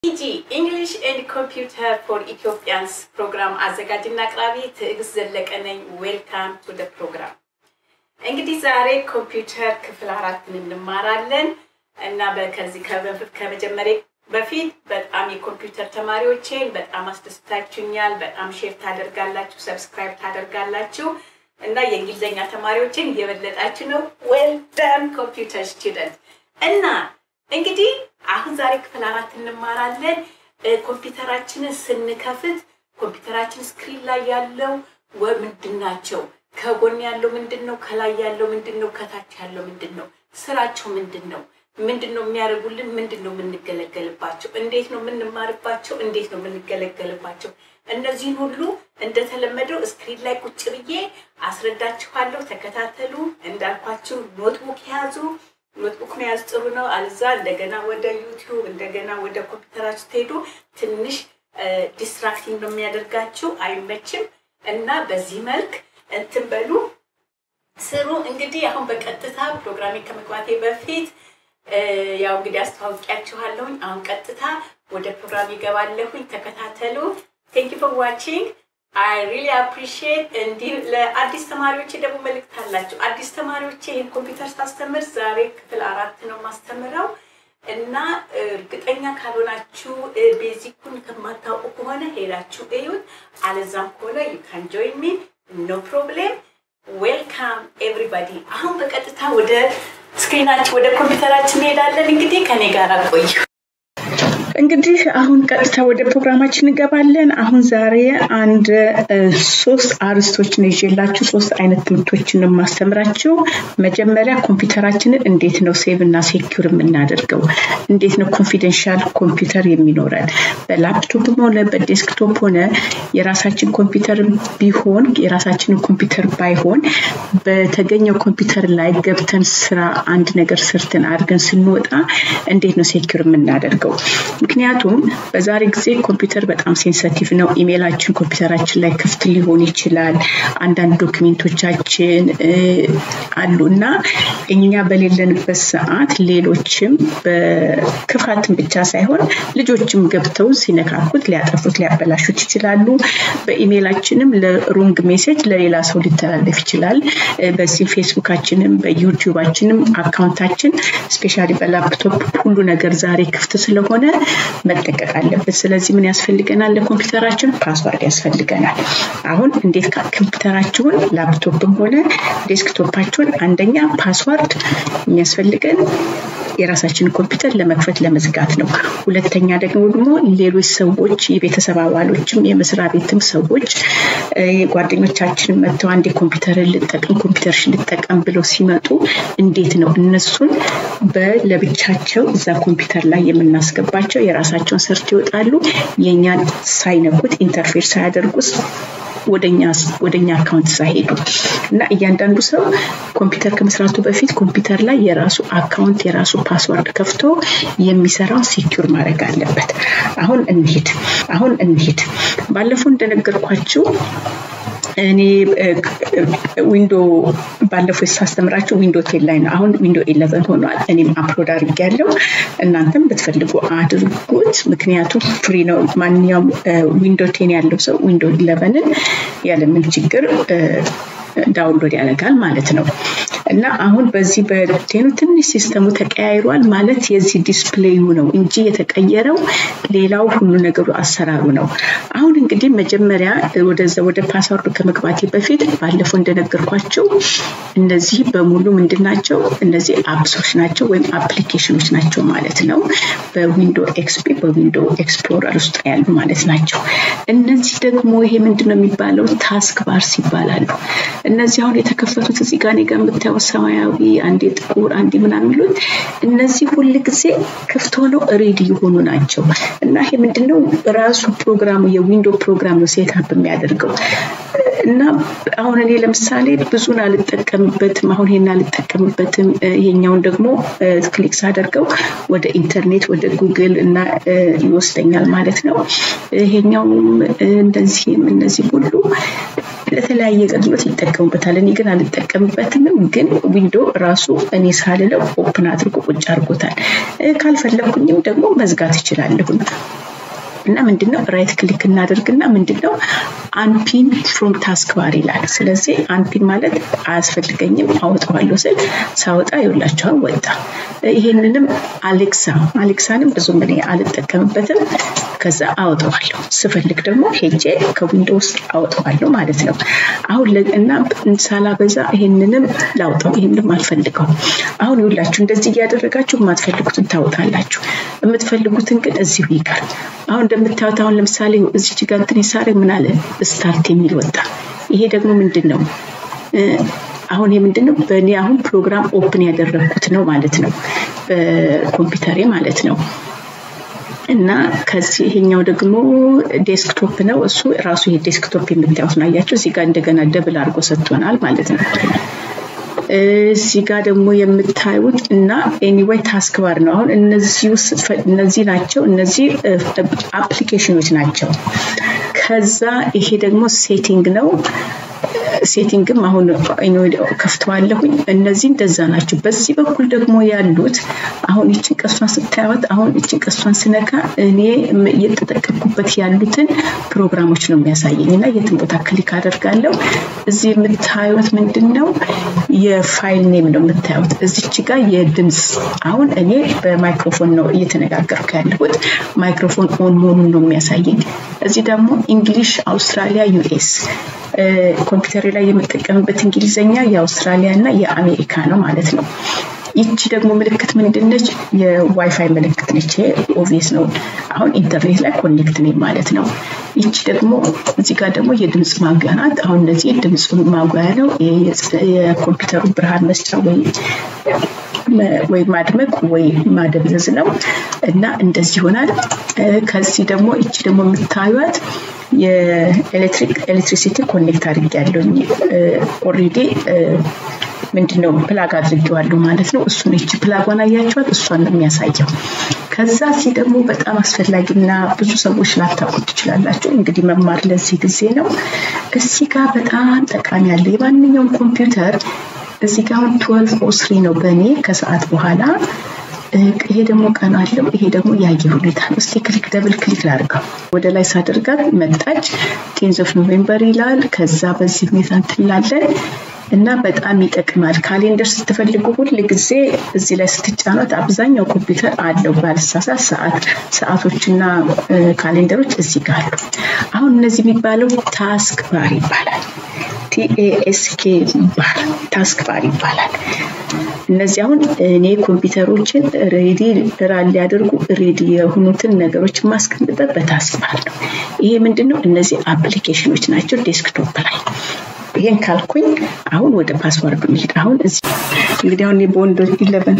ኢጂ ኢንግሊሽ ኤንድ ኮምፒውተር ፎር ኢትዮጵያንስ ፕሮግራም አዘጋጅና አቅራቢ ትዕግስት ዘለቀ ነኝ። ዌልካም ቱ ደ ፕሮግራም። እንግዲህ ዛሬ ኮምፒውተር ክፍል አራትን እንማራለን እና ከዚህ ከመጀመሪያ በፊት በጣም የኮምፒውተር ተማሪዎቼን በጣም አስደስታችሁኛል። በጣም ሼር ታደርጋላችሁ፣ ሰብስክራይብ ታደርጋላችሁ እና የእንግሊዝኛ ተማሪዎችን እየበለጣችሁ ነው። ዌል ዳን ኮምፒውተር ስቱደንት እና እንግዲህ አሁን ዛሬ ክፍል አራት እንማራለን። ኮምፒውተራችንን ስንከፍት ኮምፒውተራችን ስክሪን ላይ ያለው ምንድን ናቸው? ከጎን ያለው ምንድን ነው? ከላይ ያለው ምንድን ነው? ከታች ያለው ምንድን ነው? ስራቸው ምንድን ነው? ምንድን ነው የሚያደርጉልን? ምንድን ነው የምንገለገልባቸው? እንዴት ነው የምንማርባቸው? እንዴት ነው የምንገለገልባቸው? እነዚህን ሁሉ እንደተለመደው ስክሪን ላይ ቁጭ ብዬ አስረዳችኋለሁ። ተከታተሉ። እንዳልኳችሁ ኖትቡክ ያዙ። ኖትቡክ መያዝ ጥሩ ነው። አልዛ እንደገና ወደ ዩቲዩብ እንደገና ወደ ኮምፒውተራችሁ ትሄዱ ትንሽ ዲስትራክቲንግ ነው የሚያደርጋችሁ፣ አይመችም እና በዚህ መልክ እንትን በሉ ስሩ። እንግዲህ አሁን በቀጥታ ፕሮግራሜ ከመግባቴ በፊት ያው እንግዲህ አስተዋውቂያችኋለሁኝ። አሁን ቀጥታ ወደ ፕሮግራም ይገባለሁኝ። ተከታተሉ። ቴንክ ዩ ፎር ዋቺንግ አይ ሪሊ አፕሪሺየት። እንዲህ ለአዲስ ተማሪዎች ደግሞ መልእክት አላቸው። አዲስ ተማሪዎች ይህን ኮምፒውተር ሳስተምር ዛሬ ክፍል አራት ነው ማስተምረው እና እርግጠኛ ካልሆናችሁ ቤዚኩን ከማታውቁ ከሆነ ሄዳችሁ እዩት። አለዛም ከሆነ ዩ ካን ጆይን ሚ ኖ ፕሮብሌም። ዌልካም ኤቭሪባዲ። አሁን በቀጥታ ወደ ስክሪናችን ወደ ኮምፒውተራችን እንሄዳለን። እንግዲህ ከኔ ጋር ቆዩ። እንግዲህ አሁን ቀጥታ ወደ ፕሮግራማችን እንገባለን። አሁን ዛሬ አንድ ሶስት አርስቶችን ይዤላችሁ ሶስት አይነት ትምህርቶችን የማስተምራችሁ። መጀመሪያ ኮምፒውተራችንን እንዴት ነው ሴቭ እና ሴኪር የምናደርገው፣ እንዴት ነው ኮንፊደንሻል ኮምፒውተር የሚኖረን በላፕቶፕም ሆነ በዴስክቶፕ ሆነ የራሳችን ኮምፒውተር ቢሆን የራሳችንን ኮምፒውተር ባይሆን በተገኘው ኮምፒውተር ላይ ገብተን ስራ አንድ ነገር ሰርተን አድርገን ስንወጣ እንዴት ነው ሴኪር የምናደርገው? ምክንያቱም በዛሬ ጊዜ ኮምፒውተር በጣም ሴንሰቲቭ ነው። ኢሜይላችን ኮምፒውተራችን ላይ ክፍት ሊሆን ይችላል። አንዳንድ ዶክሜንቶቻችን አሉ እና እኛ በሌለንበት ሰዓት ሌሎችም በክፋትን ብቻ ሳይሆን ልጆችም ገብተው ሲነካኩት ሊያጠፉት፣ ሊያበላሹት ይችላሉ። በኢሜይላችንም ለሮንግ ሜሴጅ ለሌላ ሰው ሊተላለፍ ይችላል። በዚህ ፌስቡካችንም በዩቲዩባችንም አካውንታችን ስፔሻሊ በላፕቶፕ ሁሉ ነገር ዛሬ ክፍት ስለሆነ መጠቀቅ አለበት። ስለዚህ ምን ያስፈልገናል? ለኮምፒውተራችን ፓስዋርድ ያስፈልገናል። አሁን እንዴት ኮምፒውተራችሁን ላፕቶፕም ሆነ ዴስክቶፓችሁን አንደኛ ፓስዋርድ የሚያስፈልገን የራሳችንን ኮምፒውተር ለመክፈት ለመዝጋት ነው። ሁለተኛ ደግሞ ደግሞ ሌሎች ሰዎች የቤተሰብ አባሎችም የመስሪያ ቤትም ሰዎች ጓደኞቻችን መጥተው አንድ ኮምፒውተርን ልጠቀም ኮምፒውተርሽን ልጠቀም ብለው ሲመጡ እንዴት ነው እነሱን በለብቻቸው እዛ ኮምፒውተር ላይ የምናስገባቸው የራሳቸውን ሰርት ይወጣሉ። የእኛን ሳይነኩት ኢንተርፌር ሳያደርጉ ወደኛ አካውንት ሳይሄዱ እና እያንዳንዱ ሰው ኮምፒውተር ከመስራቱ በፊት ኮምፒውተር ላይ የራሱ አካውንት የራሱ ፓስወርድ ከፍቶ የሚሰራው ሴኪር ማድረግ አለበት። አሁን እንሂድ አሁን እንሂድ ባለፈው እንደነገርኳችሁ እኔ ዊንዶ ባለፈው ሳስተምራችሁ ዊንዶ ቴን ላይ ነው። አሁን ዊንዶ ኢለቨን ሆኗል። እኔም አፕሎድ አድርጌያለሁ። እናንተም ብትፈልጉ አድርጉት፣ ምክንያቱም ፍሪ ነው። ማንኛውም ዊንዶ ቴን ያለው ሰው ዊንዶ ኢለቨንን ያለምን ችግር ዳውንሎድ ያደርጋል ማለት ነው። እና አሁን በዚህ በቴኑ ትንሽ ሲስተሙ ተቀያይሯል ማለት የዚህ ዲስፕሌዩ ነው እንጂ የተቀየረው ሌላው ሁሉ ነገሩ አሰራሩ ነው። አሁን እንግዲህ መጀመሪያ ወደዛ ወደ ፓስወርዱ ከመግባቴ በፊት ባለፈው እንደነገርኳቸው እነዚህ በሙሉ ምንድን ናቸው? እነዚህ አፕሶች ናቸው ወይም አፕሊኬሽኖች ናቸው ማለት ነው። በዊንዶ ኤክስፒ በዊንዶ ኤክስፕሎረር ውስጥ ያሉ ማለት ናቸው። እነዚህ ደግሞ ይሄ ምንድን ነው የሚባለው? ታስክ ባርስ ይባላሉ። እነዚህ አሁን የተከፈቱት እዚህ ጋር እኔ ጋር የምታየው ሰማያዊ፣ አንዴ ጥቁር፣ አንዴ ምናምን የሚሉት እነዚህ ሁል ጊዜ ክፍት ሆነው ሬዲ የሆኑ ናቸው እና ይሄ ምንድነው ራሱ ፕሮግራሙ የዊንዶ ፕሮግራም ነው ሴትአፕ የሚያደርገው እና አሁን እኔ ለምሳሌ ብዙን አልጠቀምበትም። አሁን ይሄን አልጠቀምበትም። ይሄኛውን ደግሞ ክሊክ ሳደርገው ወደ ኢንተርኔት ወደ ጉግል እና ይወስደኛል ማለት ነው። ይሄኛውም እንደዚህም እነዚህ ሁሉ ለተለያየ አገልግሎት ይጠቀሙበታል። እኔ ግን አልጠቀምበትም። ግን ዊንዶ ራሱ እኔ ሳልለው ኦፕን አድርጎ ቁጭ አድርጎታል። ካልፈለግኩኝም ደግሞ መዝጋት እችላለሁኝ። እና ምንድነው ራይት ክሊክ እናደርግና ምንድነው አንፒን ፍሮም ታስክ ባር ይላል። ስለዚህ አንፒን ማለት አያስፈልገኝም አወጣዋለሁ ስል ሳወጣ ይውላቸዋል ወጣ። ይሄንንም አሌክሳ አሌክሳንም ብዙም እኔ አልጠቀምበትም። ከዛ አወጣዋለሁ ስፈልግ ደግሞ ሄጄ ከዊንዶ ውስጥ አወጣዋለሁ ማለት ነው። አሁን እና ሳላበዛ ይሄንንም ላውጣው፣ ይሄንንም አልፈልገው። አሁን ይውላችሁ እንደዚህ እያደረጋችሁ የማትፈልጉትን ታወጣላችሁ፣ የምትፈልጉትን ግን እዚሁ ይቀር። አሁን እንደምታዩት አሁን ለምሳሌ እዚች ጋር እንትን ሳረ ምን አለ ስታርት የሚል ወጣ። ይሄ ደግሞ ምንድን ነው? አሁን ይሄ ምንድን ነው? በእኔ አሁን ፕሮግራም ኦፕን ያደረግኩት ነው ማለት ነው፣ በኮምፒውተሬ ማለት ነው። እና ከዚህ ይሄኛው ደግሞ ዴስክቶፕ ነው። እሱ ራሱ ይሄ ዴስክቶፕ የምታዩት ነው። አያቸው እዚህ ጋር እንደገና ደብል አድርጎ ሰጥቶናል ማለት ነው። እዚህ ጋር ደግሞ የምታዩት እና ኤኒዌይ ታስክ ባር ነው። አሁን እነዚህ ውስጥ እነዚህ ናቸው። እነዚህ አፕሊኬሽኖች ናቸው። ከዛ ይሄ ደግሞ ሴቲንግ ነው። ሴቲንግም አሁን ከፍተዋለሁኝ። እነዚህ እንደዛ ናቸው። በዚህ በኩል ደግሞ ያሉት አሁን ይችን ቀሷን ስታዩት አሁን ይችን ቀሷን ስነካ እኔ እየተጠቀምኩበት ያሉትን ፕሮግራሞች ነው የሚያሳየኝ እና የትን ቦታ ክሊክ አደርጋለሁ። እዚህ የምታዩት ምንድን ነው? የፋይል ኔም ነው የምታዩት። እዚች ጋር የድምፅ አሁን እኔ በማይክሮፎን ነው እየተነጋገርኩ ያለሁት። ማይክሮፎን ኦን መሆኑን ነው የሚያሳየኝ። እዚህ ደግሞ እንግሊሽ አውስትራሊያ ዩኤስ ኮምፒውተር ላይ የምጠቀምበት እንግሊዝኛ የአውስትራሊያ እና የአሜሪካ ነው ማለት ነው። ይቺ ደግሞ ምልክት ምንድነች? የዋይፋይ ምልክት ነች። ኦቪየስ ነው። አሁን ኢንተርኔት ላይ ኮኔክት ነኝ ማለት ነው። ይቺ ደግሞ እዚህ ጋር ደግሞ የድምፅ ማጉያ ናት። አሁን እነዚህ ድምፅ ማጉያ ነው። የኮምፒውተሩ ብርሃን መስጫ ወይ ወይ ማድመቅ ወይ ማደብዘዝ ነው እና እንደዚህ ይሆናል። ከዚህ ደግሞ እቺ ደግሞ የምታዩት የኤሌክትሪክ ኤሌክትሪሲቲ ኮኔክት አድርጌያለሁኝ ኦልሬዲ ምንድነው ፕላግ አድርጌዋለሁ ማለት ነው። እሱን እቺ ፕላጓን አያቸዋት እሷን ነው የሚያሳየው። ከዛ እዚህ ደግሞ በጣም አስፈላጊና ብዙ ሰዎች ላታውቁት ትችላላችሁ። እንግዲህ መማር ለዚህ ጊዜ ነው። እዚህ ጋር በጣም ጠቃሚ ያለ የማንኛውም ኮምፒውተር እዚህ ጋር አሁን ትወልቭ ኦ ስሪ ነው በእኔ ከሰዓት በኋላ ይሄ ደግሞ ቀን አለው። ይሄ ደግሞ የአየር ሁኔታ ነው። እስቲ ክሊክ ደብል ክሊክ ላድርገው። ወደ ላይ ሳደርጋት መጣች። ቴንዝ ኦፍ ኖቬምበር ይላል። ከዛ በዚህ ሁኔታ እንትላለን እና በጣም ይጠቅማል። ካሌንደር ስትፈልጉ ሁል ጊዜ እዚህ ላይ ስትጫኑት አብዛኛው ኮምፒውተር አለው ባልሳሳት ሰዓት ሰዓቶችና ካሌንደሮች እዚህ ጋር አሉ። አሁን እነዚህ የሚባለው ታስክ ባር ይባላል። ቲኤኤስኬ ባር ታስክ ባር ይባላል። እነዚህ አሁን እኔ ኮምፒውተሮችን ሬዲ ራን ሊያደርጉ ሬዲ የሆኑትን ነገሮች ማስቀምጠት በታስክ ባር ነው። ይሄ ምንድን ነው? እነዚህ አፕሊኬሽኖች ናቸው ዴስክቶፕ ላይ ይሄን ካልኩኝ አሁን ወደ ፓስወርዱ እንሂድ። አሁን እዚህ እንግዲህ አሁን በዊንዶው ኢለቨን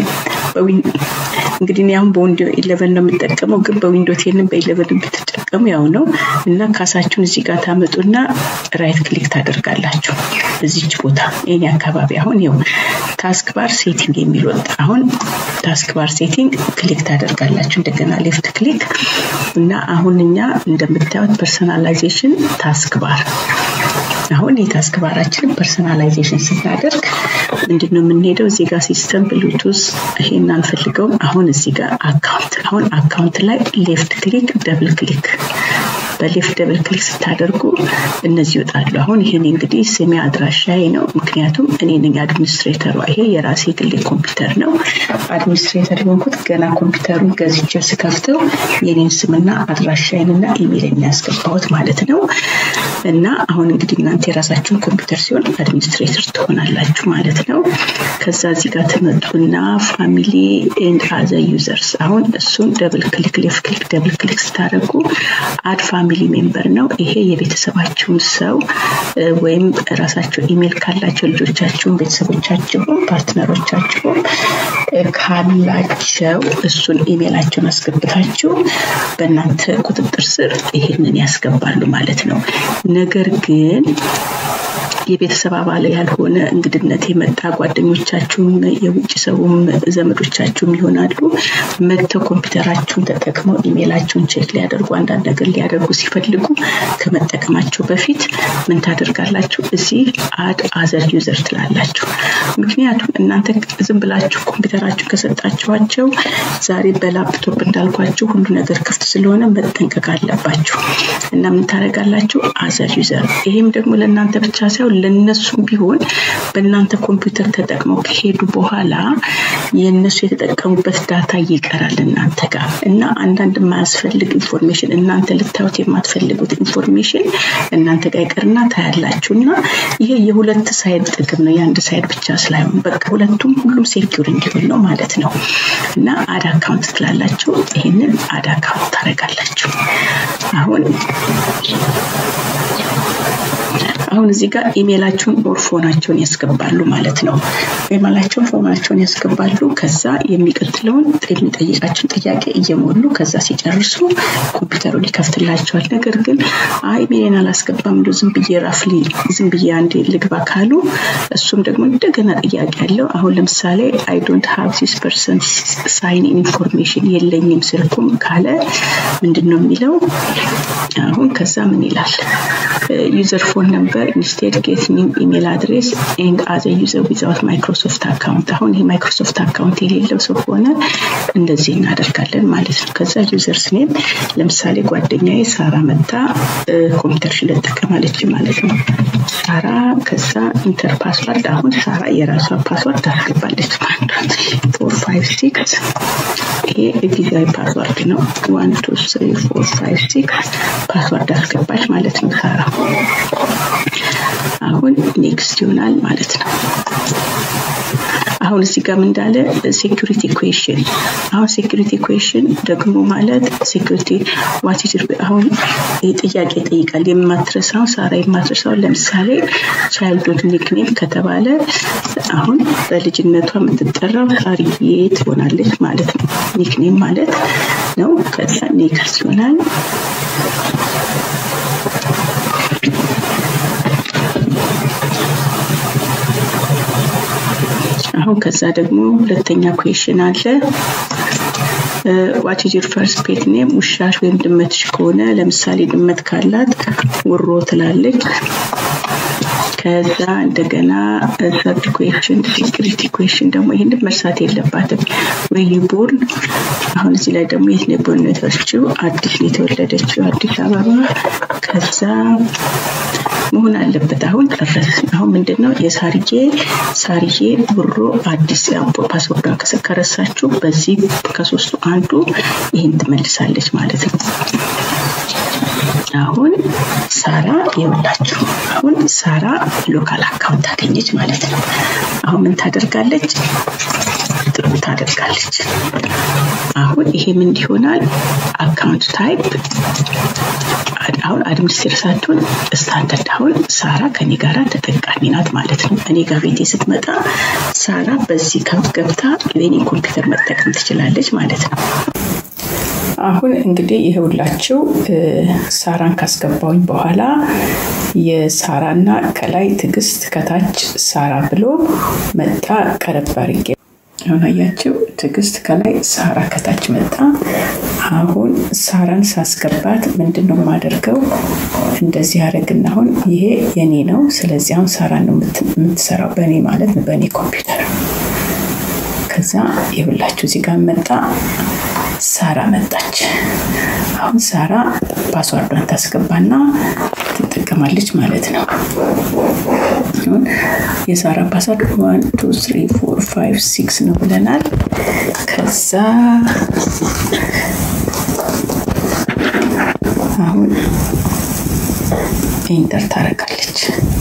እንግዲህ እኔ አሁን በዊንዶው ኢለቨን ነው የምጠቀመው፣ ግን በዊንዶ ቴንን በኢለቨን ብትጠቀሙ ያው ነው እና ካሳችሁን እዚህ ጋር ታመጡና ራይት ክሊክ ታደርጋላችሁ እዚች ቦታ ይሄን አካባቢ አሁን ይኸው ታስክ ባር ሴቲንግ የሚል ወጣ። አሁን ታስክ ባር ሴቲንግ ክሊክ ታደርጋላችሁ እንደገና ሌፍት ክሊክ እና አሁን እኛ እንደምታዩት ፐርሰናላይዜሽን ታስክ ባር አሁን የታስክ ባራችንን ፐርሰናላይዜሽን ስናደርግ ምንድን ነው የምንሄደው? እዚህ ጋር ሲስተም ብሉቱዝ ይሄን አንፈልገውም። አሁን እዚህ ጋር አካውንት አሁን አካውንት ላይ ሌፍት ክሊክ ደብል ክሊክ በሌፍት ደብል ክሊክ ስታደርጉ እነዚህ ይወጣሉ። አሁን ይሄን እንግዲህ ስሜ አድራሻዬ ነው፣ ምክንያቱም እኔ ነኝ አድሚኒስትሬተሯ። ይሄ የራሴ ግሌ ኮምፒውተር ነው። አድሚኒስትሬተር የሆንኩት ገና ኮምፒውተሩን ገዝቼ ስከፍተው የኔን ስምና አድራሻዬንና ኢሜይልን ያስገባሁት ማለት ነው። እና አሁን እንግዲህ እናንተ የራሳችሁን ኮምፒውተር ሲሆን አድሚኒስትሬተር ትሆናላችሁ ማለት ነው። ከዛ እዚህ ጋር ትመጡና ፋሚሊ ኤንድ አዘ ዩዘርስ አሁን እሱን ደብል ክሊክ ሌፍት ክሊክ ደብል ክሊክ ስታደርጉ አድ ፋሚሊ ሜምበር ነው። ይሄ የቤተሰባችሁን ሰው ወይም ራሳቸው ኢሜል ካላቸው ልጆቻችሁን፣ ቤተሰቦቻችሁን፣ ፓርትነሮቻችሁን ካላቸው እሱን ኢሜላቸውን አስገብታችሁ በእናንተ ቁጥጥር ስር ይሄንን ያስገባሉ ማለት ነው። ነገር ግን የቤተሰብ አባል ያልሆነ እንግድነት የመጣ ጓደኞቻችሁም የውጭ ሰውም ዘመዶቻችሁም ይሆናሉ መጥተው ኮምፒውተራችሁን ተጠቅመው ኢሜይላችሁን ቼክ ሊያደርጉ አንዳንድ ነገር ሊያደርጉ ሲፈልጉ ከመጠቀማቸው በፊት ምን ታደርጋላችሁ? እዚህ አድ አዘር ዩዘር ትላላችሁ። ምክንያቱም እናንተ ዝም ብላችሁ ኮምፒውተራችሁ ከሰጣችኋቸው ዛሬ በላፕቶፕ እንዳልኳችሁ ሁሉ ነገር ክፍት ስለሆነ መጠንቀቅ አለባችሁ እና ምን ታደርጋላችሁ? አዘር ዩዘር። ይሄም ደግሞ ለእናንተ ብቻ ሳይሆን ለነሱም ቢሆን በእናንተ ኮምፒውተር ተጠቅመው ከሄዱ በኋላ የእነሱ የተጠቀሙበት ዳታ ይቀራል እናንተ ጋር እና አንዳንድ የማያስፈልግ ኢንፎርሜሽን እናንተ ልታዩት የማትፈልጉት ኢንፎርሜሽን እናንተ ጋር ይቀርና ታያላችሁ እና ይሄ የሁለት ሳይድ ጥቅም ነው የአንድ ሳይድ ብቻ ስላይሆን በቃ ሁለቱም ሁሉም ሴኪር እንዲሆን ነው ማለት ነው እና አድ አካውንት ትላላችሁ ይህንን አድ አካውንት ታደርጋላችሁ አሁን አሁን እዚህ ጋር ኢሜላቸውን ኦር ፎናቸውን ያስገባሉ ማለት ነው። ኢሜላቸውን ፎናቸውን ያስገባሉ። ከዛ የሚቀጥለውን የሚጠይቃቸውን ጥያቄ እየሞሉ ከዛ ሲጨርሱ ኮምፒውተሩን ይከፍትላቸዋል። ነገር ግን አይ ኢሜልን አላስገባም እንደ ዝም ብዬ ራፍሊ ዝም ብዬ አንዴ ልግባ ካሉ እሱም ደግሞ እንደገና ጥያቄ አለው። አሁን ለምሳሌ አይ ዶንት ሃቭ ዚስ ፐርሰን ሳይን ኢንፎርሜሽን የለኝም ስልኩም ካለ ምንድን ነው የሚለው? አሁን ከዛ ምን ይላል? ዩዘር ፎን ነምበር ኢንስቴድ ጌት ኒው ኢሜል አድሬስ ኤንድ አዘ ዩዘር ዊዛውት ማይክሮሶፍት አካውንት። አሁን ይህ ማይክሮሶፍት አካውንት የሌለው ሰው ከሆነ እንደዚህ እናደርጋለን ማለት ነው። ከዛ ዩዘርስ ኔም ለምሳሌ ጓደኛዬ ሳራ መታ ኮምፒውተርሽን ልጠቀማለች ማለት ነው። ሳራ ከዛ ኢንተር ፓስዋርድ አሁን ሳራ የራሷ ፓስዋርድ ታስገባለች ማለት ፎር ፋይቭ ሲክስ ይሄ ጊዜያዊ ፓስዋርድ ነው። ዋን ቱ ስሪ ፎር ፋይቭ ሲክስ ፓስዋርድ አስገባች ማለት ነው ሳራ። አሁን ኔክስት ይሆናል ማለት ነው። አሁን እዚህ ጋር እንዳለ ሴኩሪቲ ኩዌሽን አሁን ሴኩሪቲ ኩዌሽን ደግሞ ማለት ሴኩሪቲ ዋት ኢዝ አሁን ጥያቄ ይጠይቃል። የማትረሳው ሳራ የማትረሳው ለምሳሌ ቻይልድሁድ ኒክኔም ከተባለ አሁን በልጅነቷ የምትጠራው ሳርዬ ትሆናለች ማለት ነው። ኒክኔም ማለት ነው። ከዛ ኔክስት ይሆናል። አሁን ከዛ ደግሞ ሁለተኛ ኩዌሽን አለ። ዋት ኢዝ ዩር ፈርስት ፔት ኔም ውሻሽ ወይም ድመትሽ ከሆነ ለምሳሌ ድመት ካላት ውሮ ትላለች። ከዛ እንደገና ሰርድ ኩዌሽን ሴኩሪቲ ኩዌሽን ደግሞ ይህንን መርሳት የለባትም። ወይ ቦርን አሁን እዚህ ላይ ደግሞ የት ነው ቦርን የተወለደችው? አዲስ ነው የተወለደችው አዲስ አበባ። ከዛ መሆን አለበት። አሁን ጨረስን። አሁን ምንድን ነው የሳርዬ ሳርዬ ብሮ አዲስ ፓስወርዷን ከረሳችሁ በዚህ ከሶስቱ አንዱ ይህን ትመልሳለች ማለት ነው። አሁን ሳራ ይኸውላችሁ፣ አሁን ሳራ ሎካል አካውንት አገኘች ማለት ነው። አሁን ምን ታደርጋለች? ጥሩ ታደርጋለች። አሁን ይሄ ምን ይሆናል? አካውንት ታይፕ አሁን አድሚኒስትሬተር ሳትሆን ስታንዳርድ አሁን ሳራ ከኔ ጋራ ተጠቃሚ ናት ማለት ነው። እኔ ጋር ቤቴ ስትመጣ ሳራ በዚህ ገብታ የኔ ኮምፒውተር መጠቀም ትችላለች ማለት ነው። አሁን እንግዲህ ይኸውላችሁ ሳራን ካስገባውኝ በኋላ የሳራና ከላይ ትዕግስት ከታች ሳራ ብሎ መጣ። ቀረብ አድርጌ አሁን አያችሁ ትዕግስት ከላይ ሳራ ከታች መጣ። አሁን ሳራን ሳስገባት ምንድን ነው የማደርገው? እንደዚህ አደረግና አሁን ይሄ የኔ ነው። ስለዚህ አሁን ሳራ ነው የምትሰራው በእኔ ማለት ነው፣ በእኔ ኮምፒውተር። ከዛ ይኸውላችሁ እዚህ ጋር መጣ ሳራ መጣች። አሁን ሳራ ፓስዋርዷን ታስገባና ትጠቀማለች ማለት ነው። አሁን የሳራ ፓስዋርድ ዋን ቱ ስሪ ፎር ፋይቭ ሲክስ ነው ብለናል። ከዛ አሁን ኢንተር ታደርጋለች።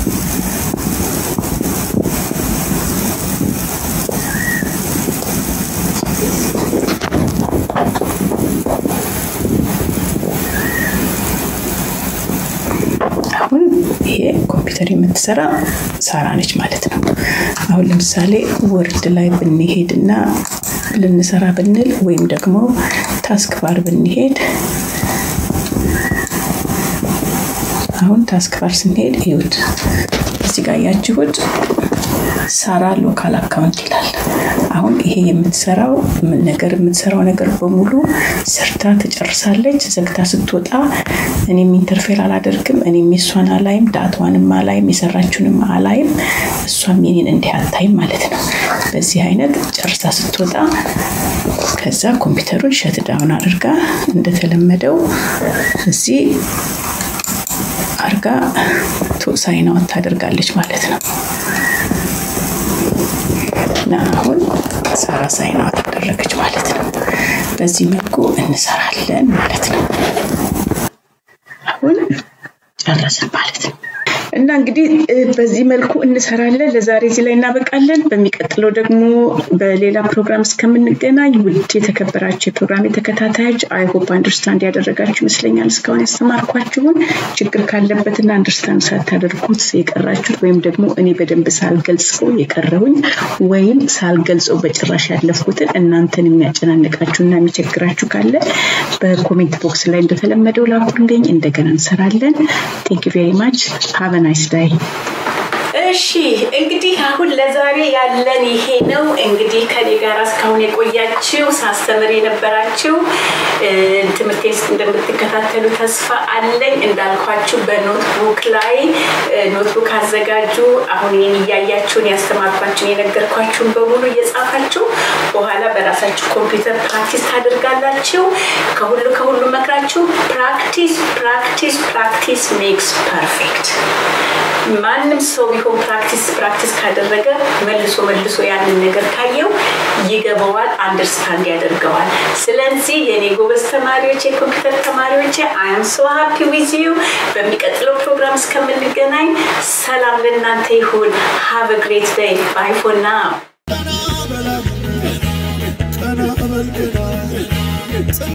አሁን ይሄ ኮምፒውተር የምትሰራ ሳራ ነች ማለት ነው። አሁን ለምሳሌ ወርድ ላይ ብንሄድ እና ልንሰራ ብንል ወይም ደግሞ ታስክ ባር ብንሄድ አሁን ታስክ ባር ስንሄድ ይሁት እዚህ ጋር ያችሁት ሳራ ሎካል አካውንት ይላል። አሁን ይሄ የምትሰራው ነገር የምትሰራው ነገር በሙሉ ሰርታ ትጨርሳለች። ዘግታ ስትወጣ እኔም ኢንተርፌር አላደርግም። እኔም የሷን አላይም፣ ዳቷንም አላይም፣ የሰራችውንም አላይም። እሷም የኔን እንዲህ አታይም ማለት ነው። በዚህ አይነት ጨርሳ ስትወጣ ከዛ ኮምፒውተሩን ሸት ዳውን አድርጋ እንደተለመደው እዚህ አርጋ ሳይናወት ታደርጋለች ማለት ነው። እና አሁን ሳራ ሳይናወት አደረገች ማለት ነው። በዚህ መልኩ እንሰራለን ማለት ነው። አሁን ጨረስን ማለት ነው። እና እንግዲህ በዚህ መልኩ እንሰራለን። ለዛሬ እዚህ ላይ እናበቃለን። በሚቀጥለው ደግሞ በሌላ ፕሮግራም እስከምንገናኝ ውድ የተከበራቸው የፕሮግራም ተከታታዮች አይሆፕ አንደርስታንድ ያደረጋችሁ ይመስለኛል። እስካሁን ያስተማርኳችሁን ችግር ካለበትና አንደርስታንድ ሳታደርጉት የቀራችሁት ወይም ደግሞ እኔ በደንብ ሳልገልጸው የቀረሁኝ ወይም ሳልገልጸው በጭራሽ ያለፍኩትን እናንተን የሚያጨናንቃችሁና የሚቸግራችሁ ካለ በኮሜንት ቦክስ ላይ እንደተለመደው ላኩልኝ። እንደገና እንሰራለን። ቴንክ ቬሪ ማች ሀቭ ናይስ ዳይ። እሺ እንግዲህ አሁን ለዛሬ ያለን ይሄ ነው። እንግዲህ ከኔ ጋር እስካሁን የቆያችው ሳስተምር የነበራችው ትምህርቴን እንደምትከታተሉ ተስፋ አለኝ። እንዳልኳችሁ በኖትቡክ ላይ ኖትቡክ አዘጋጁ። አሁን ይህን እያያችሁን ያስተማርኳችሁን የነገርኳችሁን በሙሉ እየጻፋችሁ በኋላ በራሳችሁ ኮምፒውተር ፕራክቲስ ታደርጋላችሁ። ከሁሉ ከሁሉ መክራችሁ ፕራክቲስ ፕራክቲስ ፕራክቲስ ሜክስ ፐርፌክት። ማንም ሰው ቢሆን ፕራክቲስ ፕራክቲስ ካደረገ መልሶ መልሶ ያንን ነገር ካየው ይገባዋል፣ አንደርስታንድ ያደርገዋል። ስለዚህ የኔ ጎበዝ ተማሪዎች፣ የኮምፒውተር ተማሪዎች አም ሶ ሃፒ ዊዝ ዩ። በሚቀጥለው ፕሮግራም እስከምንገናኝ ሰላም ለእናንተ ይሁን። ሃቭ ግሬት ዴይ ባይ ፎር ናው